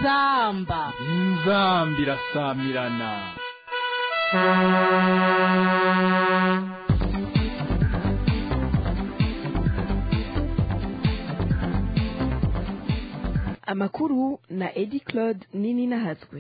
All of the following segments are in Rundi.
inzamba inzamba irasamirana amakuru na edi claude nini nahatswe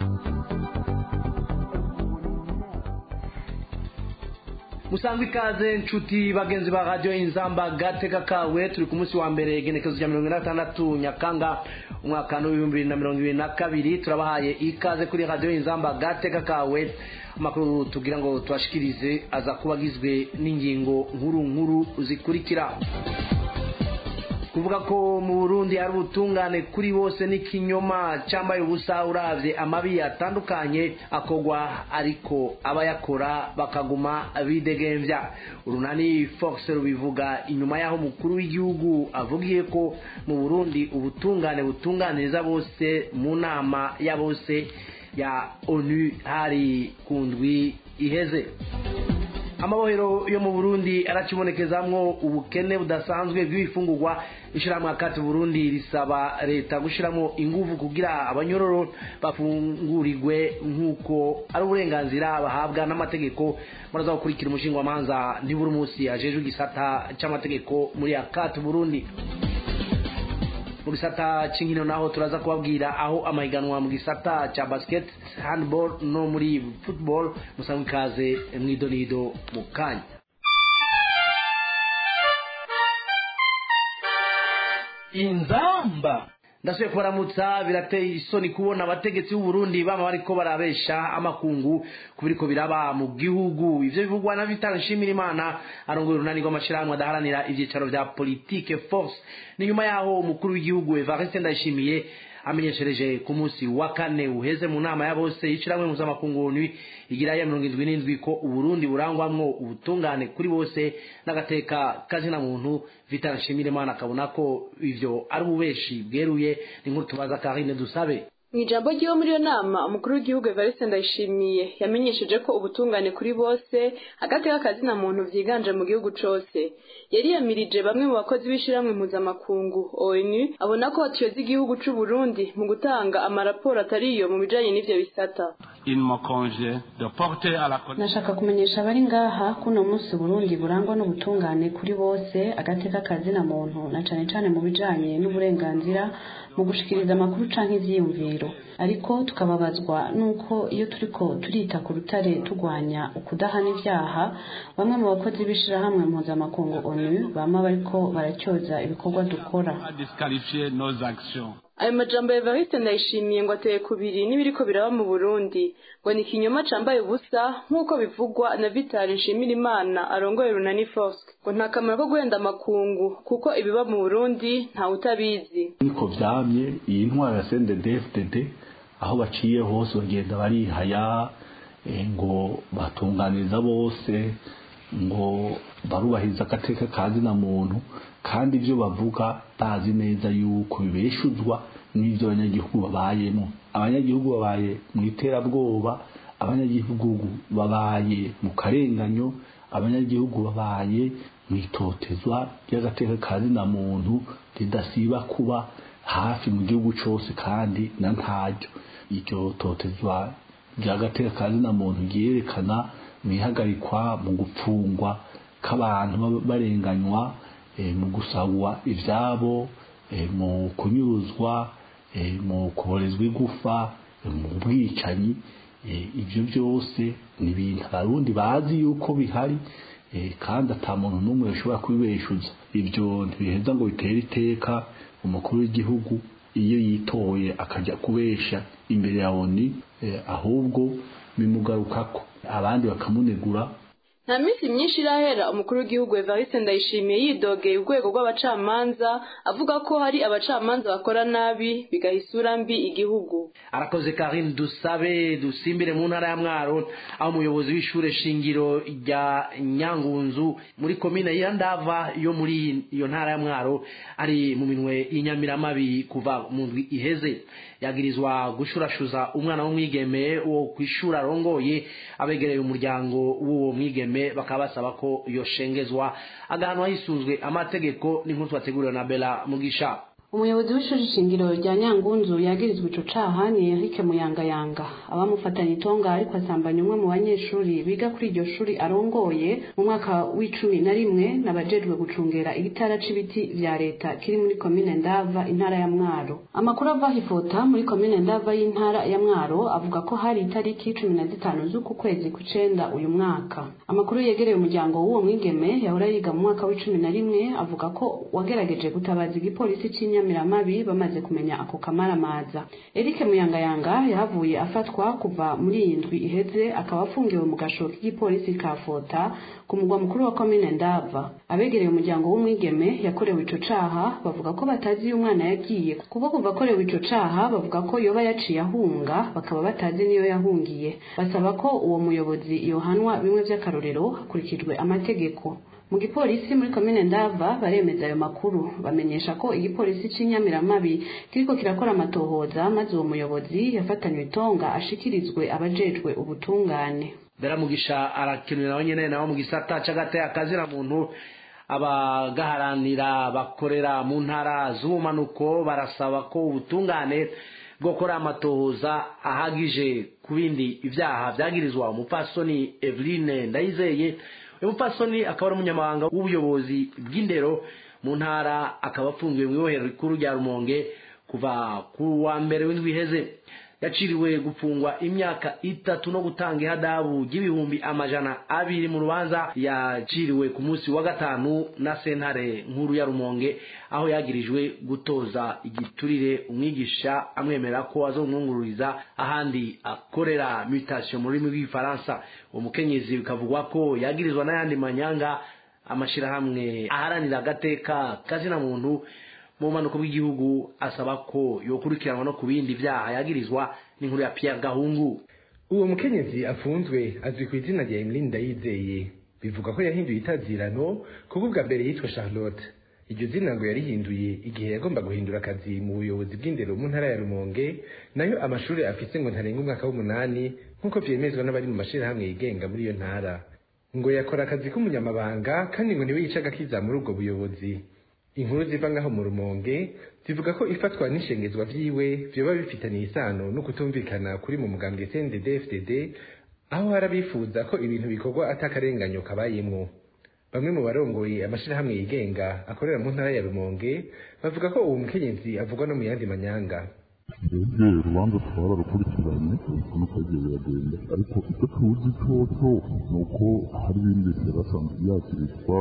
musanzwe ikaze nshuti bagenzi ba radiyo inzamba gateka kawe turi ku munsi wa mbere igenekezo rya mirongo ine na gatandatu nyakanga umwaka w'ibihumbi bibiri na mirongo ibiri na kabiri turabahaye ikaze kuri radiyo inzamba gateka kawe amakuru tugira ngo tubashikirize aza kuba agizwe n'ingingo nkuru nkuru zikurikira kuvuga ko mu burundi hari ubutungane kuri bose n'ikinyoma cyambaye ubusa uravye amabi atandukanye akogwa ariko abayakora bakaguma bidegemvya urunani fox rubivuga inyuma y'aho umukuru w'igihugu avugiye ko mu burundi ubutungane butunganiriza bose mu nama ya bose ya onu hari ku ndwi iheze amabohero yo mu burundi arakibonekezamwo ubukene budasanzwe bw'ibifungurwa ishyirahamwe akati burundi risaba leta gushyiramo ingufu kugira abanyororo bafungurirwe nk'uko ari uburenganzira bahabwa n'amategeko muraza gukurikira umushinga w'amanza ntiburi munsi ajejwe igisata cy'amategeko muri akati burundi mu gisata cy'inkino naho turaza kubabwira aho amahiganwa mu gisata cya basket handball no muri football musanzwe ikaze mu idonido mu kanya inzamba ndasubiye kubaramutsa birateye isoni kubona abategetsi b'u Burundi bama bariko barabesha amakungu kubiriko biraba mu gihugu ivyo bivugwa na Vital Nshimirimana arongoye urunani rw'amashirahamwe adaharanira ivyicaro vya politique force ni nyuma yaho umukuru w'igihugu Evariste Ndayishimiye amenyeshereje ku munsi wa kane uheze mu nama ya bose yishiramwe mpuzamakungu onu igira ya mirongo indwi n'indwi ko uburundi burangwamwo ubutungane kuri bose n'agateka kazina muntu vital nshimirimana akabona ko ivyo ari ububeshi bweruye ni nkuru tubaza karine dusabe mu ijambo ry'iwe muri iyo nama umukuru w'igihugu evariste ndayishimiye yamenyesheje ko ubutungane kuri bose agateka kazina muntu vyiganje mu gihugu cose yariyamirije bamwe mu bakozi b'ishirahamwe mpuzamakungu onu abona ko batuyoza igihugu c'u Burundi mu gutanga amaraporo atariyo mu bijanye n'ivyo bisata nashaka kumenyesha abari ngaha kuno munsi Burundi burangwa n'ubutungane kuri bose agateka kazina muntu na cane cane mu bijanye n'uburenganzira mu gushikiriza amakuru canke ivyiyumviro ariko tukababazwa nuko iyo turiko turita ku rutare turwanya ukudahana ivyaha bamwe mu bakozi b'ishirahamwe mpuzamakungu onu bama bariko baracyoza ibikorwa dukora ayo majambo ya Evariste ndayishimiye ngo ateye kubiri n'ibiriko biraba mu Burundi ngo ni ikinyoma cambaye ubusa nk'uko bivugwa na Vital Nshimirimana arongoye Runani Force ngo nta kamaro ko guhenda amakungu kuko ibiba mu Burundi nta utabizi niko vyamye iyi ntwaro ya CNDD-FDD aho baciye hose bagenda barihaya ngo batunganiriza bose ngo barubahiriza agateka kazina muntu kandi ibyo bavuga bazi neza yuko bibeshuzwa n'ibyo abanyagihugu babayemo abanyagihugu babaye mu iterabwoba abanyagihugu babaye mu karenganyo abanyagihugu babaye mu itotezwa ry'agateka kazina muntu ridasiba kuba hafi mu gihugu cyose kandi na ntaryo iryo totezwa ry'agateka kazina muntu ryerekana mu ihagarikwa mu gupfungwa k'abantu barenganywa mu gusahwa ibyabo mu kunyuruzwa mu kuborezwa igufa mu bwicanyi ibyo byose ni ibintu abarundi bazi yuko bihari kandi ata muntu n'umwe ushobora kubibeshuza ibyo ntibiheza ngo bitere iteka umukuru w'igihugu iyo yitoye akajya kubesha imbere ya oni ahubwo bimugarukako abandi bakamunegura nta minsi myinshi irahera umukuru w'igihugu Evariste Ndayishimiye yidogeye urwego rw'abacamanza avuga ko hari abacamanza bakora nabi bigaha isura mbi igihugu arakoze Karine dusabe dusimbire mu ntara ya Mwaro aho umuyobozi w'ishure shingiro rya Nyangunzu muri komine ya Ndava yo muri iyo ntara ya Mwaro ari mu minwe y'inyamiramabi kuva mu ndwi iheze yagirizwa gushurashuza umwana w'umwigeme wo kwishura arongoye abegereye umuryango w'uwo mwigeme bakaba basaba ko yoshengezwa agahanwa hisunzwe amategeko n'inkuru twateguriwe na Bella Mugisha umuyobozi w'ishuri shingiro rya nyangunzu yagirizwa ico caha ni Eric Muyangayanga abamufatanye itonga ariko asambanya umwe mu banyeshuri biga kuri iryo shuri arongoye mu mwaka w'icumi na rimwe n'abajejwe gucungera igitara c'ibiti vya leta kiri muri komine Ndava intara ya Mwaro amakuru ava hifota muri komine Ndava y'intara ya Mwaro avuga ko hari itariki cumi na zitanu z'uku kwezi kw'icenda uyu mwaka amakuru yegereye umuryango w'uwo mwigeme yahora yiga mu mwaka w'icumi na rimwe avuga ko wagerageje gutabaza igipolisi c'inyamiramabi bamaze kumenya ako kamaramaza Eric Muyangayanga yahavuye afatwa kuva muri iyi ndwi iheze akaba afungiwe mu gasho k'igipolisi ka Fota ku mugwa mukuru wa komine Ndava abegereye umuryango w'umwigeme yakorewe ico caha bavuga ko batazi iyo umwana yagiye kuko kuva akorewe ico caha bavuga ko yoba yaciye ahunga bakaba batazi niyo yahungiye basaba ko uwo muyobozi yohanwa bimwe vy'akarorero hakurikijwe amategeko mu gipolisi muri komine ndava baremeza ayo makuru bamenyesha ko igipolisi c'inyamiramabi kiriko kirakora amatohoza maze uwo muyobozi yafatanywe itonga ashikirizwe abajejwe ubutungane beramugisha arakenera nawe nyene nawe mu gisata c'agateye akazira muntu abagaharanira bakorera mu ntara z'ubumanuko barasaba ko ubutungane bwokora amatohoza ahagije ku bindi ivyaha vyagirizwa umupfasoni Eveline Ndayizeye uyu mupfasoni akaba ari umunyamabanga w'ubuyobozi bw'indero mu ntara akaba afungiwe mu ibohero rikuru rya Rumonge kuva ku wa mbere w'indwi iheze yaciriwe gufungwa imyaka itatu no gutanga ihadabu ry'ibihumbi amajana abiri mu rubanza yaciriwe ku munsi wa gatanu na sentare nkuru ya rumonge aho yagirijwe gutoza igiturire umwigisha amwemera ko azomwungururiza ahandi akorera mutation mu rurimi rw'igifaransa uwo mukenyezi bikavugwa ko yagirizwa n'ayandi manyanga amashirahamwe aharanira agateka kazina muntu mu bumanuko bw'igihugu asaba ko yokurikiranwa no ku bindi vyaha yagirizwa n'inkuru ya Pierre Gahungu uwo mukenyezi afunzwe azwi ku izina rya Emeline Ndayizeye bivuga ko yahinduye itazirano kuko bwa mbere yitwa Charlotte iryo zina ngo yarihinduye igihe yagomba guhindura akazi mu buyobozi bw'indero mu ntara ya Rumonge nayo amashuri afise ngo ntarenga umwaka w'umunani nk'uko vyemezwa n'abari mu mashirahamwe yigenga muri iyo ntara ngo yakora akazi k'umunyamabanga kandi ngo niwe yicaga akiza muri ubwo buyobozi inkuru ziva ngaho mu rumonge zivuga ko ifatwa n'ishengezwa vyiwe vyoba bifitaniye isano no kutumvikana kuri mu mugambwe CNDD FDD aho hari abifuza ko ibintu bikorwa atakarenganyo kabayemwo bamwe mu barongoye amashirahamwe yigenga akorera mu ntara ya rumonge bavuga ko uwo mukenyezi avugwa no mu yandi manyanga twebwe urubanza twararukurikiranye ukuntu twagiye biragenda ariko icyo tuzi coco ni uko hari ibindi yari asanzwe yakirizwa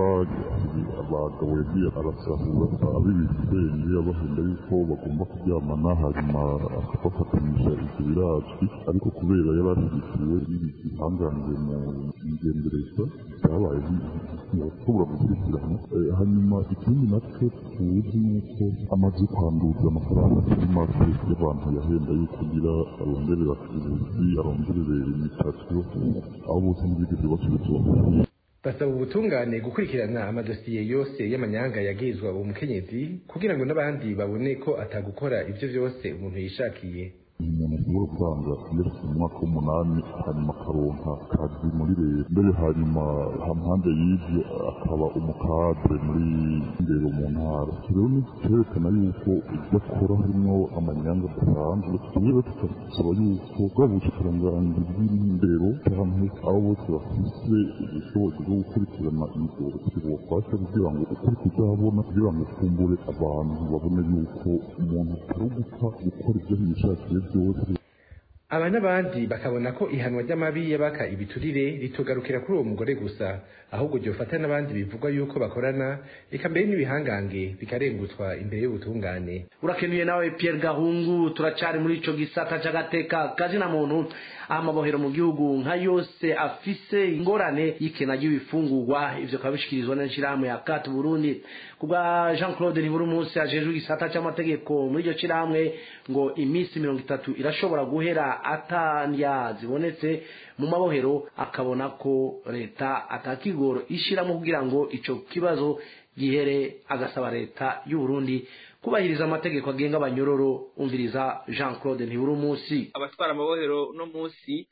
abagabo yagiye arasahura ab'ibitenge abahenda yuko bagomba kuryamana hanyuma akabafatanyije ivyo birazwi ariko kubera yari ashyigikiwe n'ibihangange mu ngendereza byabaye ntibashobora gukurikirana hanyuma ikindi nacyo tuzi ni uko amaze kwanduza amafaranga atari make y'abantu yahenda yuko kugira aronderera ubuzi aronderere imitasiyo aho bose ntibigeze basubizwa basaba ubutungane gukurikirana amadosiye yose y'amanyanga yagizwa uwo mukenyezi kugira ngo n'abandi babone ko atagukora ibyo byose umuntu yishakiye umuntu ashobora gutanga yashyize mu mwaka w'umunani hanyuma akaronka kazi muri leta mbere hanyuma hampande y'ibyo akaba umukadre muri ndero mu ntara rero ni cyerekana yuko ibyo akora harimo amanyanga adasanzwe rero tukasaba yuko bwa bushikiranganji bw'indero canke abo bose bafise ubushobozi bwo gukurikirana ibyo bobafasha kugira ngo ukuri kuzahabona kugira ngo kumbure abantu babone yuko umuntu atari ugupfa gukora ibyo yishakiye byose aba n'abandi bakabona ko ihanwa ry'amabi y'abaka ibiturire ritugarukira kuri uwo mugore gusa ahubwo ryofata n'abandi bivugwa yuko bakorana reka mbere n'ibihangange bikarengutswa imbere y'ubutungane urakenuye nawe Pierre Gahungu turacari muri ico gisata c'agateka kazina muntu aho amabohero mu gihugu nka yose afise ingorane y'ikena ry'ibifungurwa ivyo kabishikirizwa n'ishirahamwe ya Kat Burundi kubwa Jean Claude Niburu munsi ajejwe igisata c'amategeko muri iryo shirahamwe ngo imisi mirongo itatu irashobora guhera atandya zibonetse mu mabohero akabona ko leta atakigoro ishiramo kugira ngo ico kibazo gihere agasaba leta y'u Burundi kubahiriza amategeko agenga abanyororo umviriza Jean Claude Ntiburi munsi abatwara amabohero no munsi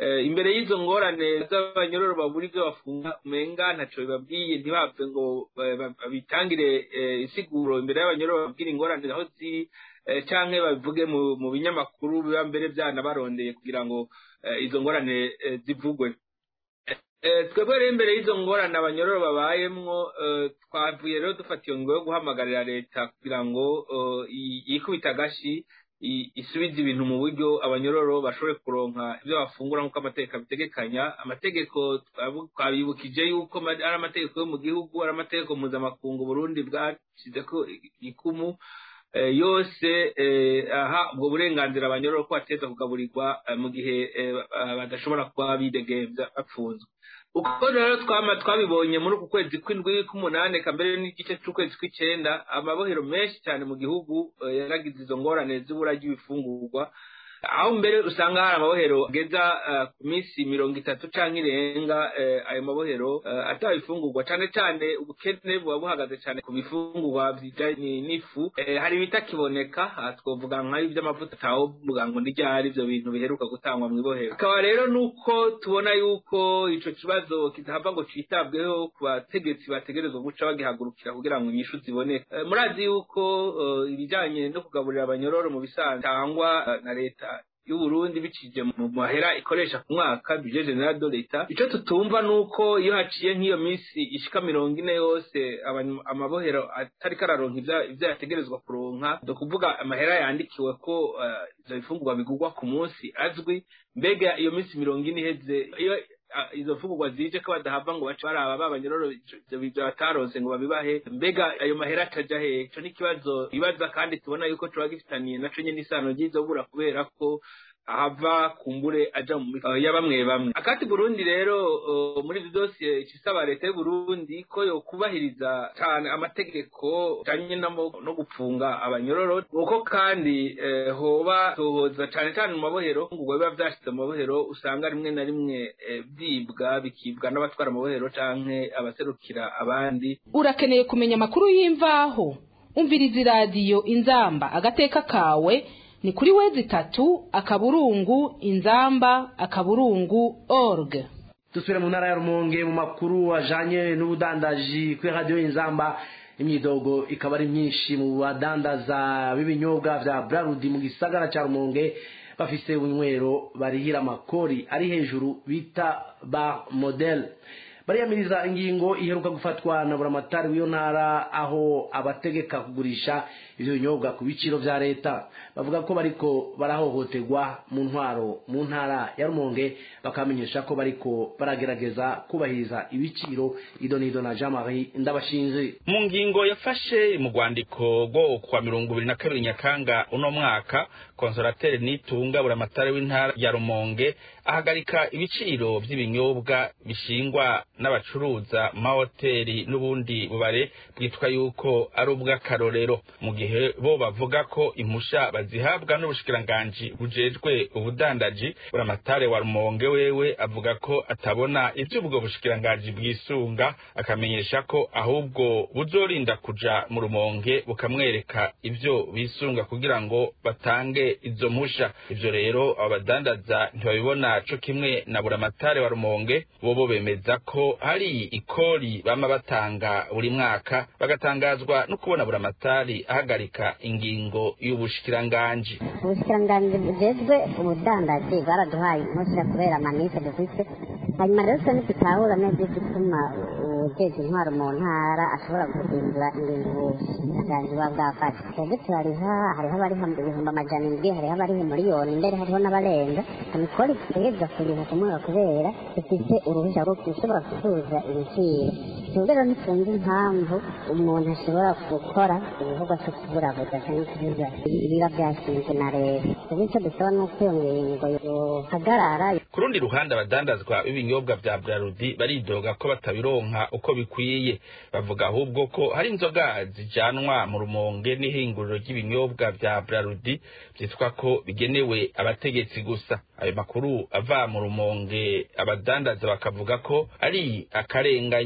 imbere y'izo ngorane z'abanyororo babura ibyo bafunga umenga ntaco bibabwiye ntibapfe ngo babitangire isiguro imbere y'abanyororo bababwira ingorane aho ziri canke babivuge mu binyamakuru biba mbere byanabarondeye kugira ngo izo ngorane zivugwe twebwe rero imbere y'izo ngorane abanyororo babayemwo twavuye rero dufata iyo ngo yo guhamagarira leta kugira ngo yikubita agashi isubiza ibintu mu buryo abanyororo bashobore kuronka ibyo bafungura nk'uko amategeko abitegekanya amategeko twabibukije yuko ari amategeko yo mu gihugu ari amategeko mpuzamakungu burundi bwashyizeko ikumu yose aha ubwo burenganzira abanyororo ko bateza kugaburirwa mu gihe badashobora kuba bidegembya bapfunzwe uko rero twama twabibonye muri uku kwezi kw'indwi k'umunani kambere n'igice c'ukwezi kw'icenda amabohero menshi cyane mu gihugu yaragize izo ngorane z'ibura ry'ibifungurwa aho mbere usanga hari amabohero ageza ku minsi mirongo itatu canke irenga ayo mabohero ataba ifungurwa cane cane ubukene buba buhagaze cane ku bifungurwa bijanye n'ifu hari ibitakiboneka twovuga nk'ayo ivy'amavuta atawovuga ngo n'iryari ivyo bintu biheruka gutangwa mw'ibohero akaba rero nuko tubona yuko ico kibazo kidahava ngo citabweho ku bategetsi bategerezwa guca bagihagurukira kugira ngo inyishu ziboneke murazi yuko ibijanye no kugaburira abanyororo mu bisanzwe tangwa na leta y'uburundi bicije mu mahera ikoresha ku mwaka budget general de l'etat ico tutumva nuko iyo haciye nk'iyo minsi ishika mirongo ine yose amabohero atari kararonka ivyo yategerezwa kuronka do kuvuga amahera yandikiwe ko ivyo bifungurwa bigurwa ku munsi azwi mbega iyo minsi mirongo ine iheze iyo izo mfungurwa zije ko badahava ngo bace baraba babanyororo ivyo bataronse ngo babibahe mbega ayo mahera ataja hehe ico n'ikibazo ibaza kandi tubona yuko coba gifitaniye naco nyene isano ry'izobura kubera ko ahava kumbure aja mu ya bamwe bamwe akati Burundi rero uh, muri dosiye icisaba leta y'u Burundi ko yo kubahiriza cyane amategeko cyanye no gupfunga abanyororo uko kandi eh, hoba tohoza cyane cyane mu mabohero ngo biba vyashize mu mabohero usanga rimwe na rimwe eh, byibwa bikibwa n'abatwara amabohero canke abaserukira abandi urakeneye kumenya amakuru y'imvaho umviriza iradiyo inzamba agateka kawe ni kuri wezi tatu akaburungu inzamba akaburungu org dusubire mu ntara ya rumonge mu makuru ajanye n'ubudandaji kuri radiyo inzamba imyidogo ikaba ari myinshi mu badandaza b'ibinyobwa vya brarudi mu gisagara ca rumonge bafise unywero barihira amakori ari hejuru bita bar model bariyamiriza ingingo iheruka gufatwa na buramatari w'iyo ntara aho abategeka kugurisha ivyo binyobwa ku biciro vya leta bavuga ko bariko barahohoterwa mu ntwaro mu ntara ya rumonge bakamenyesha ko bariko baragerageza kubahiriza ibiciro ido nido na jean marie ndabashinze mu ngingo yafashe mu rwandiko rwo kwa mirongo ibiri na kabiri nyakanga uno mwaka konsolateri nitunga buramatari w'intara ya rumonge ahagarika ibiciro vy'ibinyobwa bishingwa n'abacuruza mahoteli n'ubundi bubare bwitwa yuko ari ubw'akarorero mu gihe bo bavuga ko impusha bazihabwa n'ubushikiranganji bujejwe ubudandaji buramatare wa rumonge wewe avuga ko atabona ivy'ubwo bushikiranganji bwisunga akamenyesha ko ahubwo buzorinda kuja mu rumonge bukamwereka ivyo bisunga kugira ngo batange izo mpusha ivyo rero abo badandaza ntibabibona co kimwe na buramatare wa rumonge bobo bemeza ko hari ikori bama batanga buri mwaka bagatangazwa no kubona buramatari ahagarika ingingo y'ubushikiranganji ubushikiranganji bujejwe ubudandaji bwaraduhaye impushya kubera amanite dufise hanyuma rero twe ntitutahura neza igituma ujejwe intwaro mu ntara ashobora guhindura ingingo ubushikiranganji buba bwafashe twebwe turariha hariho abariha ibihumbi amajana indwi hariho abariha miliyoni mbere hariho n'abarenga amikori dutegerezwa kuriha ku mwaka kubera dufise uruhushya rwo gushobora gucuruza ibiciro twebwe rero ntitumva impamvu umuntu ashobora gukora ibikorwa cyo kuburabuza cyangwa kubuza ibiba byashinzwe na leta twebwe icyo dusaba ni uko iyo ngingo yohagarara ku rundi ruhande abadandazwa b'ibinyobwa vya brarudi baridoga ko batabironka uko bikwiye bavuga ahubwo ko hari inzoga zijanwa mu rumonge n'ihinguriro ry'ibinyobwa vya brarudi vyitwa ko bigenewe abategetsi gusa ayo makuru ava mu rumonge abadandaza bakavuga ko ari akarenganyo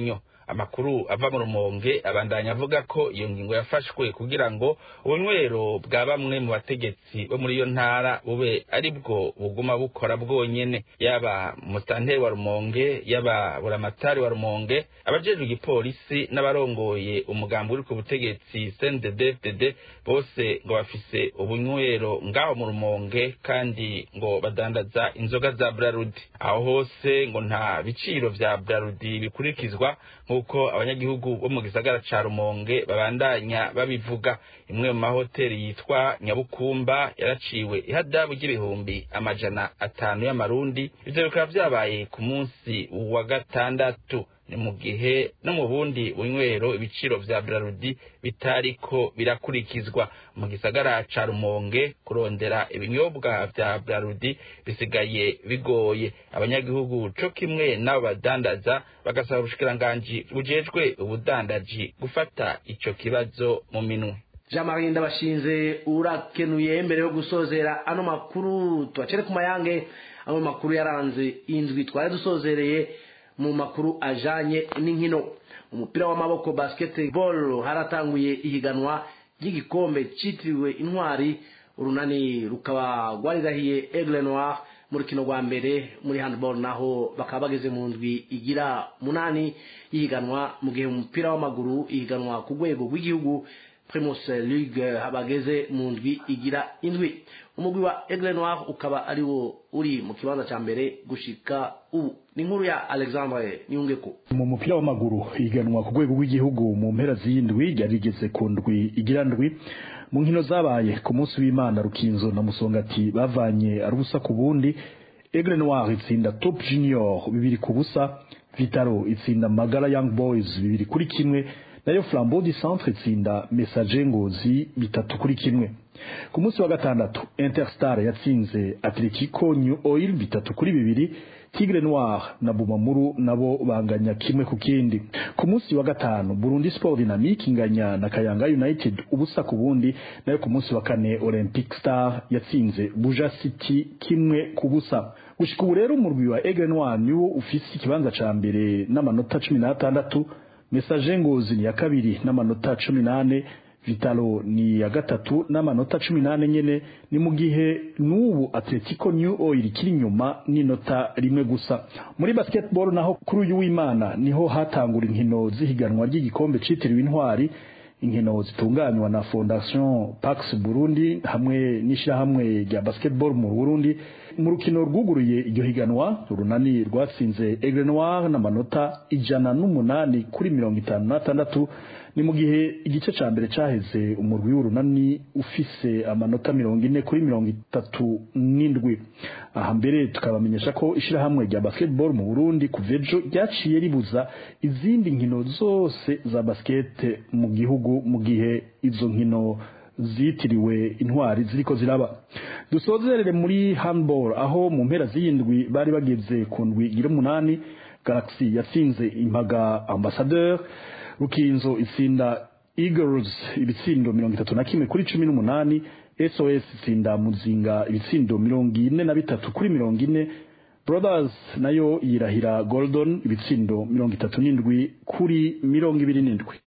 amakuru ava mu rumonge abandanya avuga ko iyo ngingo yafashwe kugira ngo ubunywero bwa bamwe mu bategetsi bo muri iyo ntara bube ari bwo buguma bukora bwonyene yaba musitanteri wa rumonge yaba buramatari wa rumonge abajejwe igipolisi n'abarongoye umugambi uri ku butegetsi cndd bose ngo bafise ubunywero ngaho mu rumonge kandi ngo badandaza inzoga za brarudi aho hose ngo nta biciro vya brarudi bikurikizwa nk'uko abanyagihugu bo mu gisagara ca rumonge babandanya babivuga imwe mu mahoteli yitwa nyabukumba yaraciwe ihadabu ry'ibihumbi amajana atanu y'amarundi ivyo bikaba vyabaye ku munsi wa gatandatu ni mu gihe no mu bundi bunywero ibiciro vya brarudi bitariko birakurikizwa mu gisagara ca rumonge kurondera ibinyobwa vya brarudi bisigaye bigoye abanyagihugu co kimwe n'abo badandaza bagasaba ubushikiranganji bujejwe ubudandaji gufata ico kibazo mu minwe jean marie ndabashinze urakenuye mbere yo gusozera ano makuru tubacere ku mayange amwe makuru yaranze indwi twari dusozereye mu makuru ajanye n'inkino umupira w'amaboko basketball haratanguye ihiganwa ry'igikombe citiriwe intwari urunani rukaba rwarirahiye aigle noir mu rukino rwa mbere muri handball naho bakaba bageze mu ndwi igira munani y'ihiganwa mu gihe umupira w'amaguru ihiganwa ku rwego rw'igihugu primus league bageze mu ndwi igira indwi umugwi wa aigle noir ukaba ari wo uri mu kibanza cya mbere gushika ubu ni inkuru ya alexandre niyungeko mu mupira w'amaguru ihiganwa ku rwego rw'igihugu mu mpera z'indwi ryari rigeze ku ndwi igira ndwi mu nkino zabaye ku munsi w'imana rukinzo na musongati bavanye ari ubusa ku bundi aigle noir itsinda top junior bibiri ku busa vitaro itsinda magara young boys bibiri kuri kimwe nayo flambeau du centre itsinda message ngozi bitatu kuri kimwe ku munsi wa gatandatu interstar yatsinze atletico new oil bitatu kuri bibiri tigre noir na bumamuru nabo banganya kimwe ku kindi ku munsi wa gatanu burundi sport dynamique inganya na kayanga united ubusa ku bundi nayo ku munsi wa kane olympic star yatsinze buja city kimwe ku busa gushika ubu rero umurwi wa aigle noir niwo ufise ikibanza ca mbere n'amanota cumi n'atandatu message ngozi ni ya kabiri n'amanota cumi n'ane vitalo ni ya gatatu n'amanota cumi n'ane nyene ni mu gihe n'ubu atletico new oil ikiri inyuma n'inota rimwe gusa muri basketball naho kuri uyu w'imana niho hatangura inkino z'ihiganwa ry'igikombe citiriwe intwari inkino zitunganywa na fondation pax burundi hamwe n'ishyirahamwe rya basketball mu burundi mu rukino rwuguruye iryo higanwa urunani rwatsinze aigle noir n'amanota ijana n'umunani kuri mirongo itanu n'atandatu ni mu gihe igice ca mbere caheze umurwi w'urunani ufise amanota mirongo ine kuri mirongo itatu n'indwi aha mbere tukabamenyesha ko ishirahamwe rya basketball mu burundi kuva ejo ryaciye ribuza izindi nkino zose za basket mu gihugu mu gihe izo nkino zitiriwe intwari ziriko ziraba dusozerere muri handball aho mu mpera z'iyindwi bari bageze ku ndwi igira umunani galaxy yatsinze impaga ambassadeur rukinzo itsinda eagles ibitsindo mirongo itatu na kimwe kuri cumi n'umunani sos itsinda muzinga ibitsindo mirongo ine na bitatu kuri mirongo ine brothers nayo yirahira golden ibitsindo mirongo itatu n'indwi kuri mirongo ibiri n'indwi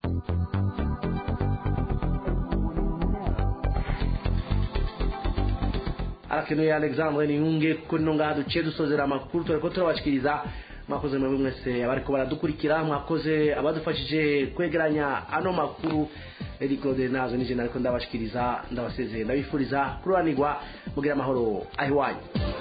arakenuye alexandre niyunge kuri no ngaha duciye dusozera amakuru tureko turabashikiriza mwakoze mwebwe mwese abariko baradukurikira mwakoze abadufashije kwegeranya ano makuru edi claude nazo nije nariko ndabashikiriza ndabasezeye ndabifuriza kururanirwa mugira amahoro ahiwanyu